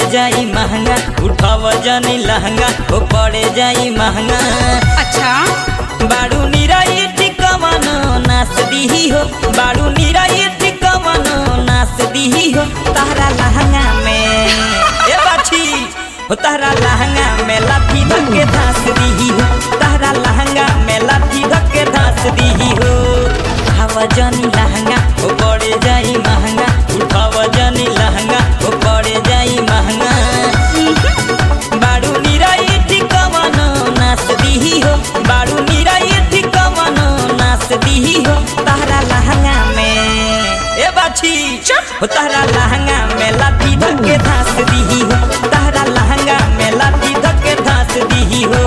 जाई महंगा उठाव जनी लहंगा ओ पड़े जाई महंगा अच्छा बाड़ू निराई टिकवनो नास दीही हो बाड़ू निराई टिकवनो नास दीही हो तारा लहंगा में ए बाछी हो तारा लहंगा में लाठी धक्के धास दीही हो तारा लहंगा में लाठी धक्के धास दीही हो उठाव जनी लहंगा ओ पड़े जाई महंगा उठाव जनी लहंगा ओ पड़े जाई महंगा बाड़ू निराई ठिकवनो नास दीही हो बाड़ू निराई ठिकवनो नास दीही हो तारा लहंगा में ए बाछी हो तारा लहंगा में लाठी धक्के धास दीही हो तारा लहंगा में लाठी धक्के धास दीही हो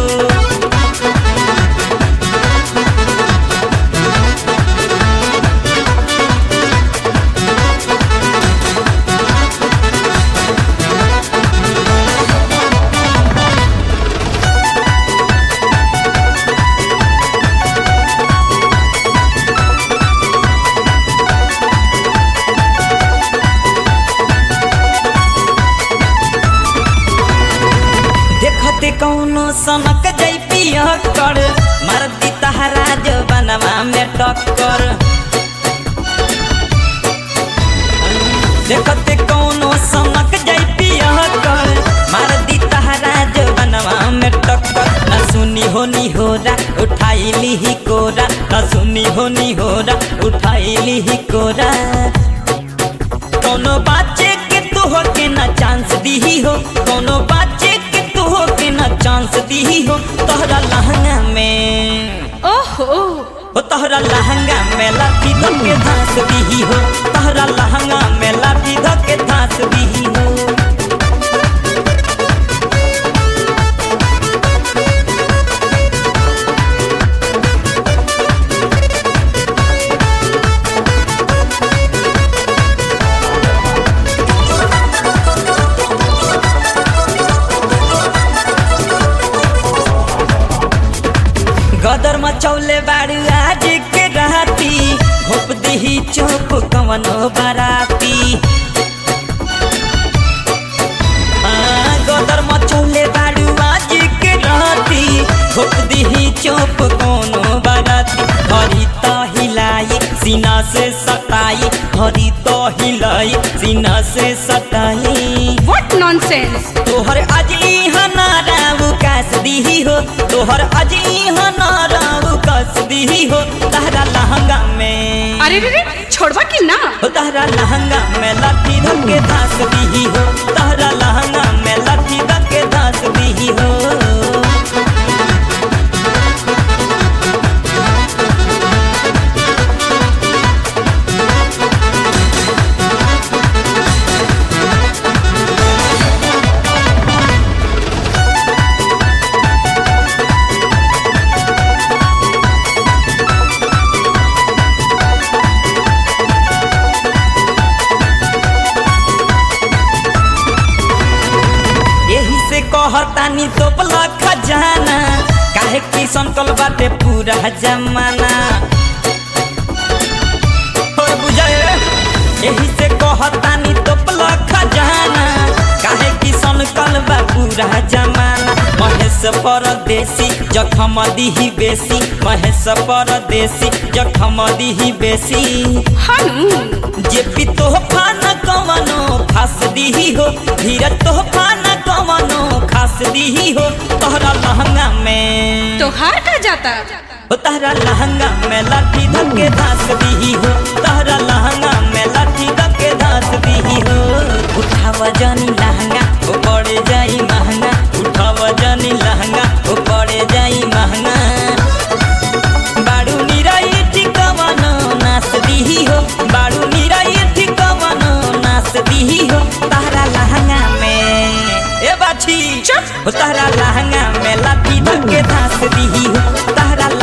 देखते कौनो सनक जई पिया कर मरदी तहरा जो बनवा में टक्कर देखते कौनो सनक जई पिया कर मरदी तहरा जो बनवा में टक्कर न सुनी होनी होरा उठाई ली ही कोरा न सुनी होनी होरा उठाई ली ही कोरा कोनो बाचे के तू हो के ना चांस दीही हो कोनो बाचे के तू हो के ना चांस दीही हो तोहरा लहंगा में ओहो हो तोहरा लहंगा में लाठी धके धास दीही हो तोहरा लहंगा में लाठी धके धास दीही हो गदर मचौले बाड़ू आज के राती घोप दही चौप कवनो बाराती हाँ, गदर मचौले बाड़ू आज के राती घोप दही चौप कोनो बाराती हरी तो हिलाई सीना से सताई हरी तो हिलाई सीना से सताई व्हाट नॉनसेंस तोहर अजी हनाराव कास दीही हो तोहर अजी हनाराव कास दीही हो तहरा लहंगा में अरे रे रे छोड़वा कि ना हो तहरा लहंगा में लाठी धक्के धास दीही हो तहरा लहंगा में लाठी धक्के धास दीही हो यही से कहतानी तोपला खजाना काहे की संकल बाटे पूरा जमाना हो बुझाए यही से कहतानी तोपला खजाना काहे की संकल बा पूरा जमाना महेश परदेसी जखम दीही बेसी महेश परदेसी जखम दीही बेसी हनु जे पी तोहफा न कवनो खास दीही हो धीरज तोहफा न कवनो खास दीही हो तोहरा लहंगा में तोहार का जाता हो तोहरा लहंगा में लाठी धक्के धास दीही हो तोहरा लहंगा में लाठी धक्के धास दीही हो उठाव जनी लहंगा ओ पड़े जाई महंगा उठाव जनी लहंगा ओ पड़े जाई महंगा बाड़ू निराई ठिकवनो नास दीही हो बाड़ू निराई ठिकवनो नास दीही हो तारा लहंगा में ए बाछी चुप। हो तारा लहंगा में लाठी धक्के धास दीही हो तारा